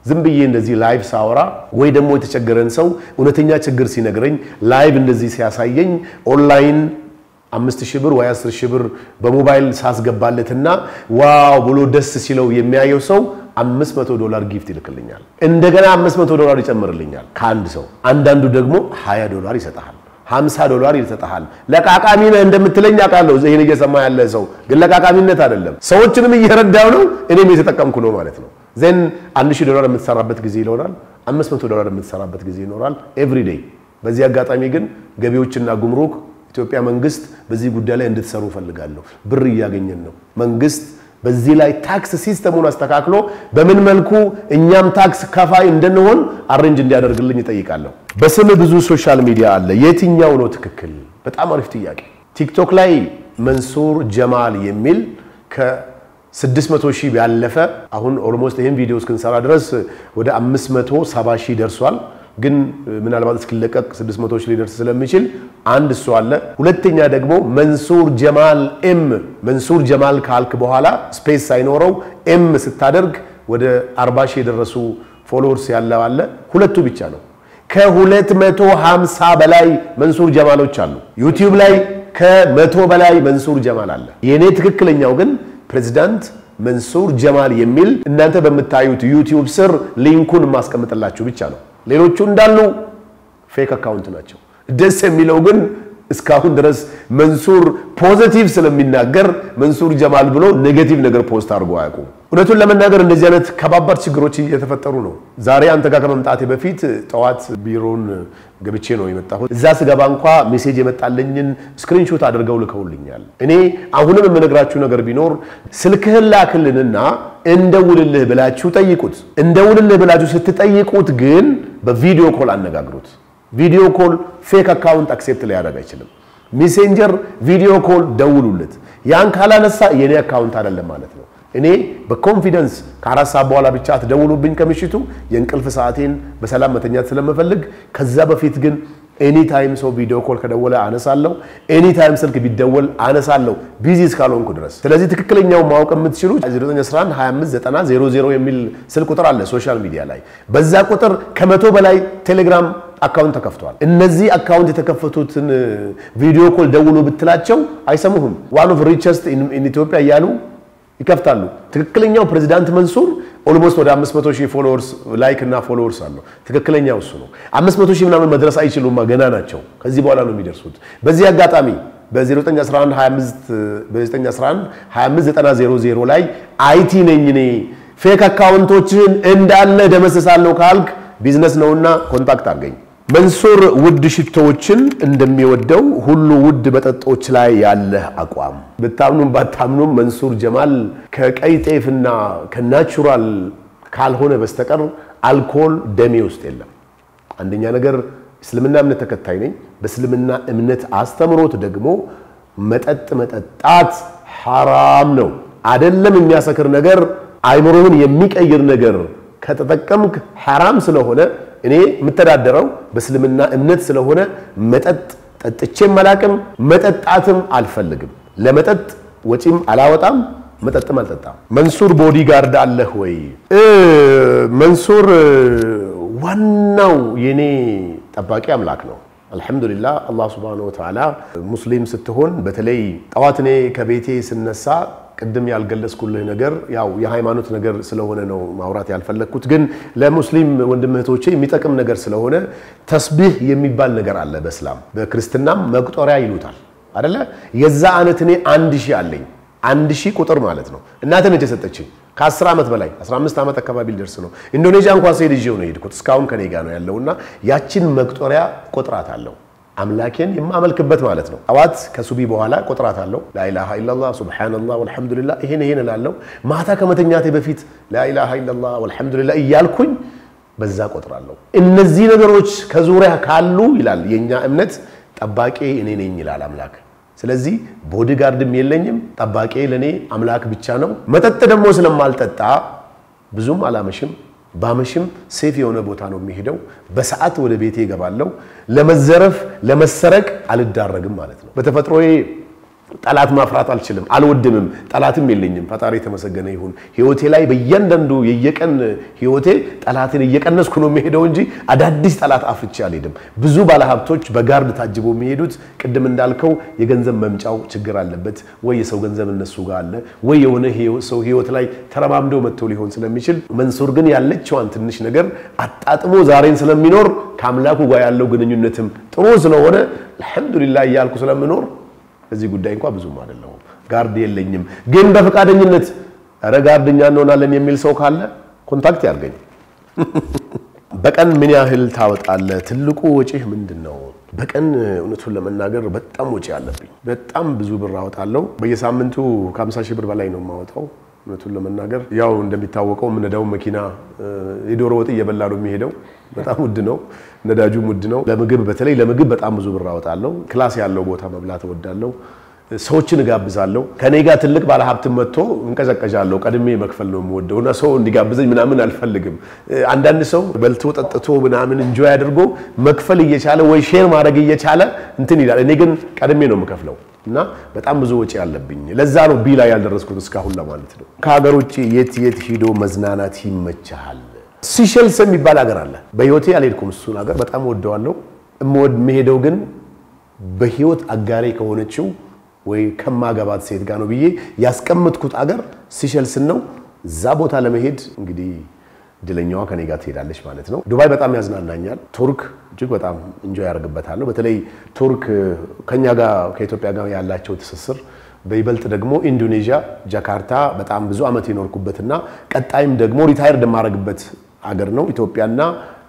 ዝም ብዬ እንደዚህ ላይቭ ሳወራ ወይ ደግሞ የተቸገረን ሰው እውነተኛ ችግር ሲነግረኝ ላይቭ እንደዚህ ሲያሳየኝ ኦንላይን አምስት ሺህ ብር ወይ አስር ሺህ ብር በሞባይል ሳስገባለትና ዋው ብሎ ደስ ሲለው የሚያየው ሰው አምስት መቶ ዶላር ጊፍት ይልክልኛል። እንደገና አምስት መቶ ዶላር ይጨምርልኛል ከአንድ ሰው። አንዳንዱ ደግሞ 20 ዶላር ይሰጥሃል፣ 50 ዶላር ይሰጥሃል። ለቃቃሚ ነህ እንደምትለኝ አውቃለሁ። ይህን እየሰማ ያለ ሰው ግን ለቃቃሚነት አይደለም፣ ሰዎችንም እየረዳው ነው፣ እኔም የተጠቀምኩ ነው ማለት ነው። ዜን አንድ ሺህ ዶላር የምትሰራበት ጊዜ ይኖራል፣ አምስት መቶ ዶላር የምትሰራበት ጊዜ ይኖራል ኤቭሪ ዴይ። በዚህ አጋጣሚ ግን ገቢዎችና ጉምሩክ ኢትዮጵያ መንግስት በዚህ ጉዳይ ላይ እንድትሰሩ ፈልጋለሁ። ብር እያገኘን ነው። መንግስት በዚህ ላይ ታክስ ሲስተሙን አስተካክሎ በምን መልኩ እኛም ታክስ ከፋይ እንድንሆን አሬንጅ እንዲያደርግልኝ እጠይቃለሁ። በስም ብዙ ሶሻል ሚዲያ አለ። የትኛው ነው ትክክል? በጣም አሪፍ ጥያቄ። ቲክቶክ ላይ መንሱር ጀማል የሚል ከ600 ሺህ ያለፈ አሁን ኦልሞስት ይህን ቪዲዮ እስክንሰራ ድረስ ወደ 570 ሺህ ደርሷል። ግን ምናልባት እስኪለቀቅ 600 ሺህ ሊደርስ ስለሚችል አንድ እሱ አለ። ሁለተኛ ደግሞ መንሱር ጀማል ኤም መንሱር ጀማል ካልክ በኋላ ስፔስ ሳይኖረው ኤም ስታደርግ ወደ 40 ሺህ የደረሱ ፎሎወርስ ያለው አለ። ሁለቱ ብቻ ነው። ከ250 በላይ መንሱር ጀማሎች አሉ። ዩቲዩብ ላይ ከመቶ በላይ መንሱር ጀማል አለ። የእኔ ትክክለኛው ግን ፕሬዚዳንት መንሱር ጀማል የሚል እናንተ በምታዩት ዩቲዩብ ስር ሊንኩን የማስቀምጥላችሁ ብቻ ነው። ሌሎቹ እንዳሉ ፌክ አካውንት ናቸው። ደስ የሚለው ግን እስካሁን ድረስ መንሱር ፖዚቲቭ ስለሚናገር መንሱር ጀማል ብሎ ኔጌቲቭ ነገር ፖስት አድርጎ አያውቁም። እውነቱን ለመናገር እንደዚህ አይነት ከባባድ ችግሮች እየተፈጠሩ ነው። ዛሬ አንተ ጋር ከመምጣቴ በፊት ጠዋት ቢሮን ገብቼ ነው የመጣሁት። እዛ ስገባ እንኳ ሜሴጅ የመጣለኝን ስክሪንሾት አድርገው ልከውልኛል። እኔ አሁንም የምነግራችሁ ነገር ቢኖር ስልክህን ላክልንና እንደውልልህ ብላችሁ ጠይቁት። እንደውልልህ ብላችሁ ስትጠይቁት ግን በቪዲዮ ኮል አነጋግሩት። ቪዲዮ ኮል ፌክ አካውንት አክሴፕት ሊያደርግ አይችልም። ሜሴንጀር ቪዲዮ ኮል ደውሉለት። ያን ካላነሳ የኔ አካውንት አይደለም ማለት ነው። እኔ በኮንፊደንስ ከአራት ሰዓት በኋላ ብቻ አትደውሉብኝ ከምሽቱ የእንቅልፍ ሰዓቴን በሰላም መተኛት ስለምፈልግ። ከዛ በፊት ግን ኤኒ ታይም ሰው ቪዲዮ ኮል ከደወለ አነሳለሁ። ኤኒ ታይም ስልክ ቢደወል አነሳለሁ ቢዚ እስካልሆንኩ ድረስ። ስለዚህ ትክክለኛው ማወቅ የምትችሉ 0911259000 የሚል ስልክ ቁጥር አለ ሶሻል ሚዲያ ላይ። በዛ ቁጥር ከመቶ በላይ ቴሌግራም አካውንት ተከፍቷል። እነዚህ አካውንት የተከፈቱትን ቪዲዮ ኮል ደውሉ ብትላቸው አይሰሙህም። ዋን ኦፍ ሪቸስት ኢን ኢትዮጵያ እያሉ ይከፍታሉ። ትክክለኛው ፕሬዚዳንት መንሱር ኦልሞስት ወደ 500 ሺህ ፎሎወርስ ላይክ እና ፎሎወርስ አለው። ትክክለኛው እሱ ነው። 500 ሺህ ምናምን መድረስ አይችሉም፣ ገና ናቸው። ከዚህ በኋላ ነው የሚደርሱት። በዚህ አጋጣሚ በ0911259000 ላይ አይቲ ነኝ እኔ ፌክ አካውንቶችን እንዳለ ደመስሳለሁ ካልክ ቢዝነስ ነውና ኮንታክት አድርገኝ። መንሱር ውድ ሽቶዎችን እንደሚወደው ሁሉ ውድ መጠጦች ላይ ያለህ አቋም ብታምኑም ባታምኑም መንሱር ጀማል ከቀይ ጤፍና ከናቹራል ካልሆነ በስተቀር አልኮል ደሜ ውስጥ የለም። አንደኛ ነገር እስልምና እምነት ተከታይ ነኝ። በእስልምና እምነት አስተምሮት ደግሞ መጠጥ መጠጣት ሐራም ነው። አይደለም የሚያሰክር ነገር አይምሮህን የሚቀይር ነገር ከተጠቀምክ ሐራም ስለሆነ እኔ የምተዳደረው በእስልምና እምነት ስለሆነ መጠጥ ጠጥቼም አላቅም፣ መጠጣትም አልፈልግም። ለመጠጥ ወጪም አላወጣም፣ መጠጥም አልጠጣም። መንሱር ቦዲጋርድ አለህ ወይ? መንሱር ዋናው የኔ ጠባቂ አምላክ ነው። አልሐምዱሊላህ አላህ ሱብሓነሁ ወተዓላ ሙስሊም ስትሆን በተለይ ጠዋት እኔ ከቤቴ ስነሳ ቅድም ያልገለጽኩልህ ነገር ያው የሃይማኖት ነገር ስለሆነ ነው ማውራት ያልፈለግኩት። ግን ለሙስሊም ወንድም እህቶቼ የሚጠቅም ነገር ስለሆነ ተስቢህ የሚባል ነገር አለ በእስላም በክርስትናም መቁጠሪያ ይሉታል አደለ? የዛ አይነት እኔ አንድ ሺህ አለኝ። አንድ ሺህ ቁጥር ማለት ነው። እናቴ ነች የሰጠችኝ ከ10 ዓመት በላይ 15 ዓመት አካባቢ ሊደርስ ነው። ኢንዶኔዥያ እንኳን ስሄድ ይዤው ነው የሄድኩት። እስካሁን ከኔ ጋር ነው ያለውና ያችን መቁጠሪያ ቁጥራት አለው አምላኬን የማመልክበት ማለት ነው። ጠዋት ከሱቢ በኋላ ቆጥራት አለው ላኢላሃ ኢላላህ ሱብሓነላህ ወልሐምዱሊላህ ይሄን ይሄን እላለሁ። ማታ ከመተኛቴ በፊት ላኢላሃ ኢላላህ ወልሐምዱሊላህ እያልኩኝ በዛ ቆጥራለሁ። እነዚህ ነገሮች ከዙሪያ ካሉ ይላል የኛ እምነት ጠባቂ እኔ ነኝ ይላል አምላክ። ስለዚህ ቦዲጋርድም የለኝም፣ ጠባቂ ለእኔ አምላክ ብቻ ነው። መጠጥ ደግሞ ስለማልጠጣ ብዙም አላመሽም ባመሽም ሴፍ የሆነ ቦታ ነው የሚሄደው። በሰዓት ወደ ቤቴ እገባለሁ። ለመዘረፍ ለመሰረቅ አልዳረግም ማለት ነው። በተፈጥሮዬ ጠላት ማፍራት አልችልም፣ አልወድምም፣ ጠላትም የለኝም። ፈጣሪ የተመሰገነ ይሁን። ህይወቴ ላይ በእያንዳንዱ የየቀን ህይወቴ ጠላትን እየቀነስኩ ነው የሚሄደው እንጂ አዳዲስ ጠላት አፍቼ አልሄድም። ብዙ ባለሀብቶች በጋርድ ታጅበው የሚሄዱት ቅድም እንዳልከው የገንዘብ መምጫው ችግር አለበት ወይ የሰው ገንዘብ እነሱ ጋር አለ ወይ የሆነ ሰው ህይወት ላይ ተረማምደው መጥተው ሊሆን ስለሚችል መንሱር ግን ያለችዋን ትንሽ ነገር አጣጥሞ ዛሬን ስለሚኖር ከአምላኩ ጋር ያለው ግንኙነትም ጥሩ ስለሆነ አልሐምዱሊላህ እያልኩ ስለምኖር እዚህ ጉዳይ እንኳ ብዙም አይደለሁም። ጋርድ የለኝም። ግን በፈቃደኝነት ኧረ ጋርድኛ እንሆናለን የሚል ሰው ካለ ኮንታክት ያድርገኝ። በቀን ምን ያህል ታወጣለህ? ትልቁ ወጪህ ምንድን ነው? በቀን እውነቱን ለመናገር በጣም ወጪ አለብኝ። በጣም ብዙ ብር አወጣለሁ። በየሳምንቱ ከ50 ሺህ ብር በላይ ነው የማወጣው። እውነቱን ለመናገር ያው እንደሚታወቀው የምነዳው መኪና የዶሮ ወጥ እየበላ ነው የሚሄደው። በጣም ውድ ነው፣ ነዳጁም ውድ ነው። ለምግብ በተለይ ለምግብ በጣም ብዙ ብር አወጣለሁ። ክላስ ያለው ቦታ መብላት እወዳለሁ። ሰዎችን እጋብዛለሁ። ከኔ ጋር ትልቅ ባለሀብትም መጥቶ እንቀዘቀዣለሁ። ቀድሜ መክፈል ነው የምወደው እና ሰው እንዲጋብዘኝ ምናምን አልፈልግም። አንዳንድ ሰው በልቶ ጠጥቶ ምናምን እንጆይ አድርጎ መክፈል እየቻለ ወይ ሼር ማድረግ እየቻለ እንትን ይላል። እኔ ግን ቀድሜ ነው የምከፍለው እና በጣም ብዙ ወጪ አለብኝ። ለዛ ነው ቢ ላይ ያልደረስኩት እስካሁን ለማለት ነው። ከሀገር ውጭ የት የት ሂዶ መዝናናት ይመቻሃል? ሲሸልስ የሚባል ሀገር አለ። በህይወቴ አልሄድኩም እሱን ሀገር በጣም ወደዋለሁ። የምሄደው ግን በህይወት አጋሬ ከሆነችው ወይ ከማገባት ሴት ጋር ነው ብዬ ያስቀምጥኩት አገር ሲሸልስን ነው። እዛ ቦታ ለመሄድ እንግዲህ እድለኛዋ ከኔ ጋር ትሄዳለች ማለት ነው። ዱባይ በጣም ያዝናናኛል። ቱርክ እጅግ በጣም እንጆይ ያደርግበታለሁ። በተለይ ቱርክ ከኛ ጋር ከኢትዮጵያ ጋር ያላቸው ትስስር በይበልጥ ደግሞ ኢንዶኔዥያ ጃካርታ በጣም ብዙ ዓመት የኖርኩበትና ቀጣይም ደግሞ ሪታይርድ የማደርግበት አገር ነው። ኢትዮጵያና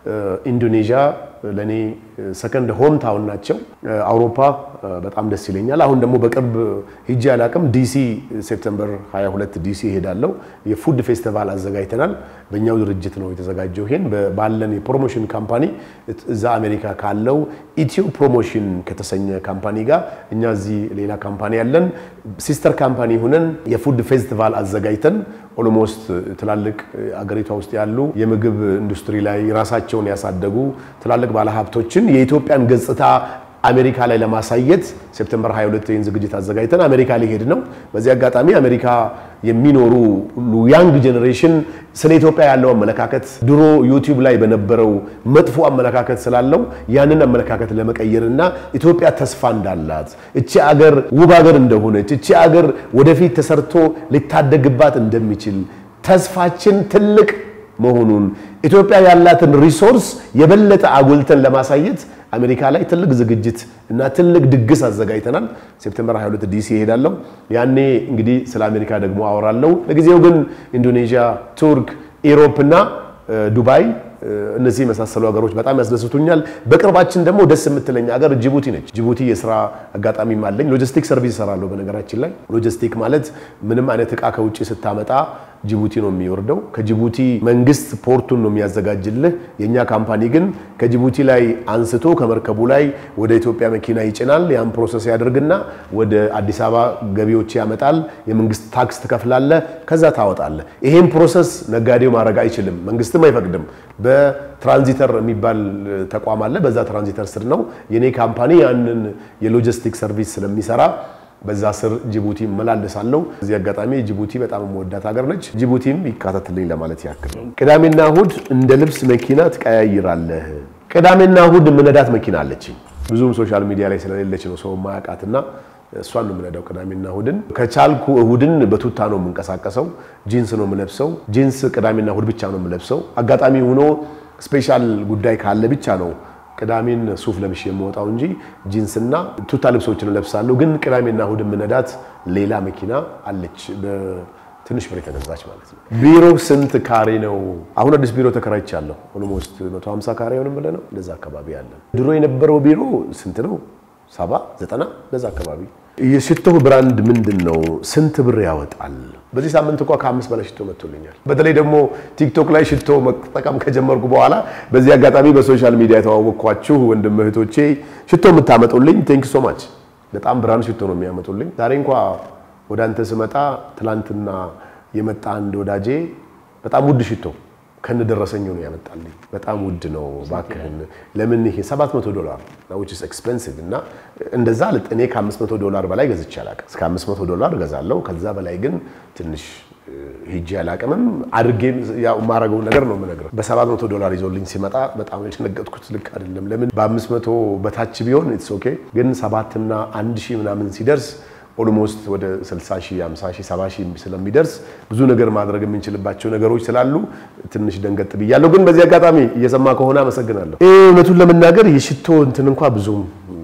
ኢንዶኔዥያ ለእኔ ሰከንድ ሆም ታውን ናቸው። አውሮፓ በጣም ደስ ይለኛል። አሁን ደግሞ በቅርብ ሂጄ አላቅም። ዲሲ ሴፕተምበር 22 ዲሲ እሄዳለሁ። የፉድ ፌስቲቫል አዘጋጅተናል። በእኛው ድርጅት ነው የተዘጋጀው። ይሄን ባለን የፕሮሞሽን ካምፓኒ እዛ አሜሪካ ካለው ኢትዮ ፕሮሞሽን ከተሰኘ ካምፓኒ ጋር እኛ እዚህ ሌላ ካምፓኒ ያለን ሲስተር ካምፓኒ ሁነን የፉድ ፌስቲቫል አዘጋጅተን ኦልሞስት ትላልቅ አገሪቷ ውስጥ ያሉ የምግብ ኢንዱስትሪ ላይ ራሳቸውን ያሳደጉ ትላልቅ ባለሀብቶችን የኢትዮጵያን ገጽታ አሜሪካ ላይ ለማሳየት ሴፕቴምበር 22 ይህን ዝግጅት አዘጋጅተን አሜሪካ ሊሄድ ነው። በዚህ አጋጣሚ አሜሪካ የሚኖሩ ሁሉ ያንግ ጄኔሬሽን ስለ ኢትዮጵያ ያለው አመለካከት ድሮ ዩቲዩብ ላይ በነበረው መጥፎ አመለካከት ስላለው ያንን አመለካከት ለመቀየርና ኢትዮጵያ ተስፋ እንዳላት እቺ አገር ውብ አገር እንደሆነች እቺ አገር ወደፊት ተሰርቶ ሊታደግባት እንደሚችል ተስፋችን ትልቅ መሆኑን ኢትዮጵያ ያላትን ሪሶርስ የበለጠ አጉልተን ለማሳየት አሜሪካ ላይ ትልቅ ዝግጅት እና ትልቅ ድግስ አዘጋጅተናል። ሴፕቴምበር 22 ዲሲ ይሄዳለሁ። ያኔ እንግዲህ ስለ አሜሪካ ደግሞ አወራለሁ። ለጊዜው ግን ኢንዶኔዥያ፣ ቱርክ፣ ኢሮፕ እና ዱባይ እነዚህ የመሳሰሉ ሀገሮች በጣም ያስደስቱኛል። በቅርባችን ደግሞ ደስ የምትለኝ ሀገር ጅቡቲ ነች። ጅቡቲ የስራ አጋጣሚም አለኝ። ሎጂስቲክ ሰርቪስ እሰራለሁ። በነገራችን ላይ ሎጂስቲክ ማለት ምንም አይነት እቃ ከውጭ ስታመጣ ጅቡቲ ነው የሚወርደው። ከጅቡቲ መንግስት ፖርቱን ነው የሚያዘጋጅልህ። የእኛ ካምፓኒ ግን ከጅቡቲ ላይ አንስቶ ከመርከቡ ላይ ወደ ኢትዮጵያ መኪና ይጭናል። ያን ፕሮሰስ ያደርግና ወደ አዲስ አበባ ገቢዎች ያመጣል። የመንግስት ታክስ ትከፍላለህ፣ ከዛ ታወጣለህ። ይሄን ፕሮሰስ ነጋዴው ማድረግ አይችልም፣ መንግስትም አይፈቅድም። በትራንዚተር የሚባል ተቋም አለ። በዛ ትራንዚተር ስር ነው የኔ ካምፓኒ ያንን የሎጂስቲክ ሰርቪስ ስለሚሰራ በዛ ስር ጅቡቲ እመላለሳለሁ። እዚህ አጋጣሚ ጅቡቲ በጣም የምወዳት ሀገር ነች። ጅቡቲም ይካተትልኝ ለማለት ያክል ነው። ቅዳሜና እሁድ እንደ ልብስ መኪና ትቀያይራለህ? ቅዳሜና እሁድ የምነዳት መኪና አለችኝ። ብዙም ሶሻል ሚዲያ ላይ ስለሌለች ነው ሰው ማያውቃትና እሷን ነው የምነዳው ቅዳሜና እሁድን። ከቻልኩ እሁድን በቱታ ነው የምንቀሳቀሰው። ጂንስ ነው የምለብሰው። ጂንስ ቅዳሜና እሁድ ብቻ ነው የምለብሰው። አጋጣሚ ሆኖ ስፔሻል ጉዳይ ካለ ብቻ ነው ቅዳሜን ሱፍ ለብሼ የምወጣው እንጂ ጂንስና ቱታ ልብሶችን እለብሳለሁ። ግን ቅዳሜና እሁድ የምነዳት ሌላ መኪና አለች፣ በትንሽ ብር የተገዛች ማለት ነው። ቢሮ ስንት ካሬ ነው? አሁን አዲስ ቢሮ ተከራይቻለሁ። ኦልሞስት 150 ካሬ ሆንም ብለህ ነው እንደዛ አካባቢ ያለ። ድሮ የነበረው ቢሮ ስንት ነው? ሰባ ዘጠና እንደዛ አካባቢ። የሽቶህ ብራንድ ምንድን ነው? ስንት ብር ያወጣል? በዚህ ሳምንት እንኳ ከአምስት በላይ ሽቶ መጥቶልኛል። በተለይ ደግሞ ቲክቶክ ላይ ሽቶ መጠቀም ከጀመርኩ በኋላ በዚህ አጋጣሚ በሶሻል ሚዲያ የተዋወቅኳችሁ ወንድም እህቶቼ ሽቶ የምታመጡልኝ ቴንክ ሶ ማች። በጣም ብራንድ ሽቶ ነው የሚያመጡልኝ። ዛሬ እንኳ ወደ አንተ ስመጣ ትላንትና የመጣ አንድ ወዳጄ በጣም ውድ ሽቶ ከነደረሰኙ ነው ያመጣልኝ። በጣም ውድ ነው እባክህን፣ ለምን ይሄ 700 ዶላር which is expensive እና እንደዛ እኔ ከ500 ዶላር በላይ ገዝቼ አላውቅም። እስከ 500 ዶላር እገዛለሁ። ከዛ በላይ ግን ትንሽ ሂጄ አላውቅምም። አድርጌ ያው የማደርገውን ነገር ነው የምነግርህ። በ700 ዶላር ይዞልኝ ሲመጣ በጣም የደነገጥኩት ልክ አይደለም። ለምን በ500 በታች ቢሆን ኢትስ ኦኬ፣ ግን ሰባት እና አንድ ሺህ ምናምን ሲደርስ ኦልሞስት ወደ 60 ሺህ 50 ሺህ 70 ሺህ ስለሚደርስ ብዙ ነገር ማድረግ የምንችልባቸው ነገሮች ስላሉ ትንሽ ደንገጥ ብያለሁ። ግን በዚህ አጋጣሚ እየሰማ ከሆነ አመሰግናለሁ። እውነቱን ለመናገር የሽቶ እንትን እንኳ ብዙም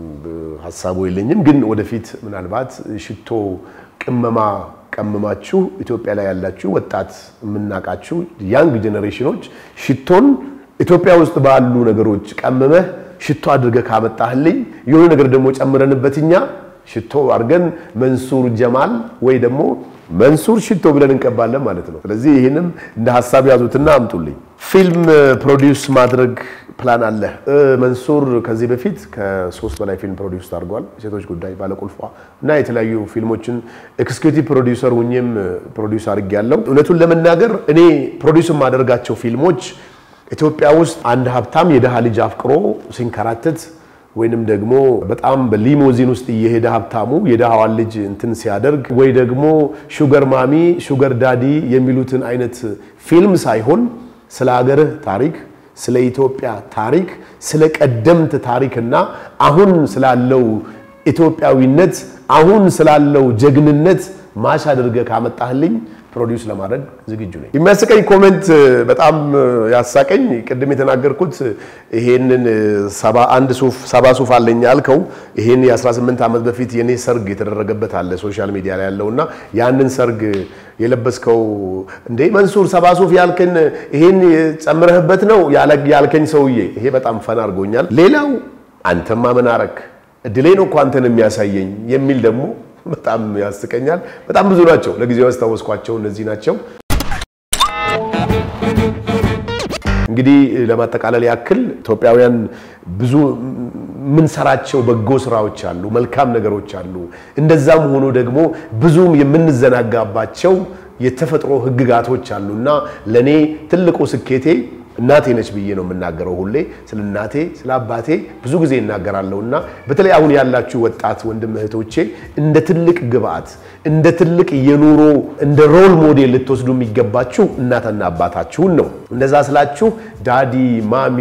ሀሳቡ የለኝም። ግን ወደፊት ምናልባት ሽቶ ቅመማ ቀምማችሁ ኢትዮጵያ ላይ ያላችሁ ወጣት የምናውቃችሁ ያንግ ጄኔሬሽኖች ሽቶን ኢትዮጵያ ውስጥ ባሉ ነገሮች ቀምመህ ሽቶ አድርገህ ካመጣህልኝ የሆነ ነገር ደግሞ ጨምረንበት እኛ ሽቶ አድርገን መንሱር ጀማል ወይ ደግሞ መንሱር ሽቶ ብለን እንቀባለን ማለት ነው። ስለዚህ ይህንም እንደ ሀሳብ ያዙትና አምጡልኝ። ፊልም ፕሮዲውስ ማድረግ ፕላን አለ። መንሱር ከዚህ በፊት ከሶስት በላይ ፊልም ፕሮዲውስ አድርጓል። ሴቶች ጉዳይ፣ ባለቁልፏ እና የተለያዩ ፊልሞችን ኤክስኪዩቲቭ ፕሮዲውሰር ሁኜም ፕሮዲውስ አድርጌያለሁ። እውነቱን ለመናገር እኔ ፕሮዲውስ የማደርጋቸው ፊልሞች ኢትዮጵያ ውስጥ አንድ ሀብታም የድሃ ልጅ አፍቅሮ ሲንከራተት ወይንም ደግሞ በጣም በሊሞዚን ውስጥ እየሄደ ሀብታሙ የድሃዋን ልጅ እንትን ሲያደርግ ወይ ደግሞ ሹገር ማሚ ሹገር ዳዲ የሚሉትን አይነት ፊልም ሳይሆን ስለ ሀገርህ ታሪክ፣ ስለ ኢትዮጵያ ታሪክ፣ ስለ ቀደምት ታሪክና አሁን ስላለው ኢትዮጵያዊነት አሁን ስላለው ጀግንነት ማሽ አድርገህ ካመጣህልኝ ፕሮዲውስ ለማድረግ ዝግጁ ነኝ። የሚያስቀኝ ኮሜንት በጣም ያሳቀኝ ቅድም የተናገርኩት ይሄንን ሰባ አንድ ሱፍ ሰባ ሱፍ አለኝ ያልከው ይሄን የ18 ዓመት በፊት የኔ ሰርግ የተደረገበት አለ ሶሻል ሚዲያ ላይ ያለውና ያንን ሰርግ የለበስከው እንዴ መንሱር ሰባ ሱፍ ያልከን ይሄን ጨምረህበት ነው ያልከኝ ሰውዬ፣ ይሄ በጣም ፈን አድርጎኛል። ሌላው አንተማ ምን አረክ እድሌ ነው እኮ አንተን የሚያሳየኝ የሚል ደግሞ በጣም ያስቀኛል። በጣም ብዙ ናቸው። ለጊዜው ያስታወስኳቸው እነዚህ ናቸው። እንግዲህ ለማጠቃለል ያክል ኢትዮጵያውያን ብዙ የምንሰራቸው በጎ ስራዎች አሉ፣ መልካም ነገሮች አሉ። እንደዛም ሆኖ ደግሞ ብዙም የምንዘናጋባቸው የተፈጥሮ ህግጋቶች አሉ እና ለእኔ ትልቁ ስኬቴ እናቴ ነች ብዬ ነው የምናገረው። ሁሌ ስለ እናቴ ስለ አባቴ ብዙ ጊዜ እናገራለሁ እና በተለይ አሁን ያላችሁ ወጣት ወንድም እህቶቼ እንደ ትልቅ ግብአት እንደ ትልቅ የኑሮ እንደ ሮል ሞዴል ልትወስዱ የሚገባችሁ እናትና አባታችሁን ነው። እንደዛ ስላችሁ ዳዲ ማሚ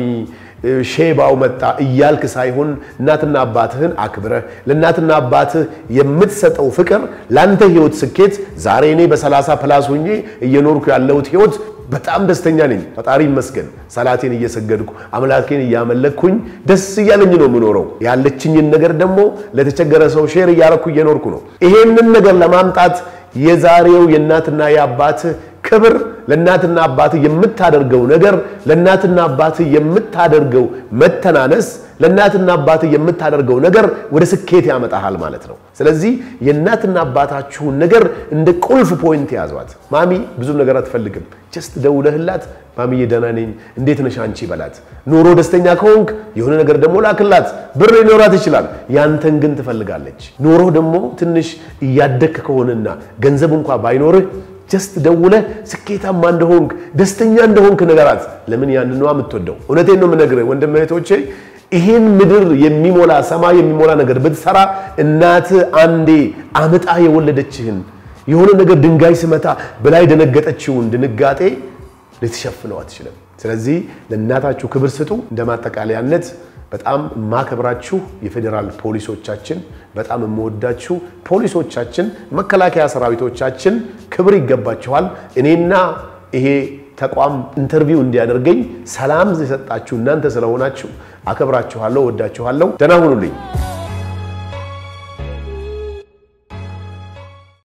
ሼባው መጣ እያልክ ሳይሆን እናትና አባትህን አክብረህ ለእናትና አባትህ የምትሰጠው ፍቅር ለአንተ ህይወት ስኬት ዛሬ እኔ በሰላሳ ፕላስ ሆኜ እየኖርኩ ያለሁት ህይወት በጣም ደስተኛ ነኝ። ፈጣሪ ይመስገን። ሰላቴን እየሰገድኩ አምላኬን እያመለክኩኝ ደስ እያለኝ ነው የምኖረው። ያለችኝን ነገር ደግሞ ለተቸገረ ሰው ሼር እያረኩ እየኖርኩ ነው። ይሄንን ነገር ለማምጣት የዛሬው የእናትና የአባትህ ክብር ለእናትና አባትህ የምታደርገው ነገር ለእናትና አባትህ የምታደርገው መተናነስ ለእናትና አባትህ የምታደርገው ነገር ወደ ስኬት ያመጣሃል ማለት ነው። ስለዚህ የእናትና አባታችሁን ነገር እንደ ቁልፍ ፖይንት ያዟት። ማሚ ብዙም ነገር አትፈልግም። ጀስት ደውለህላት ማሚዬ ደህና ነኝ እንዴት ነሽ አንቺ በላት። ኑሮ ደስተኛ ከሆንክ የሆነ ነገር ደግሞ ላክላት። ብር ሊኖራት ይችላል፣ ያንተን ግን ትፈልጋለች። ኑሮ ደግሞ ትንሽ እያደግክ ከሆነና ገንዘብ እንኳ ባይኖርህ ጀስት ደውለህ ስኬታማ እንደሆንክ ደስተኛ እንደሆንክ ነገራት። ለምን ያንን ነው የምትወደው። እውነቴን ነው የምነግርህ ወንድም እህቶቼ፣ ይህን ምድር የሚሞላ ሰማይ የሚሞላ ነገር ብትሰራ እናት አንዴ አምጣ የወለደችህን የሆነ ነገር ድንጋይ ስመታ በላይ ደነገጠችውን ድንጋጤ ልትሸፍነው አትችልም። ስለዚህ ለእናታችሁ ክብር ስጡ። እንደ ማጠቃለያነት በጣም የማከብራችሁ የፌዴራል ፖሊሶቻችን፣ በጣም የምወዳችሁ ፖሊሶቻችን፣ መከላከያ ሰራዊቶቻችን ክብር ይገባችኋል። እኔና ይሄ ተቋም ኢንተርቪው እንዲያደርገኝ ሰላም የሰጣችሁ እናንተ ስለሆናችሁ አከብራችኋለሁ፣ ወዳችኋለሁ። ደህና ሁኑልኝ።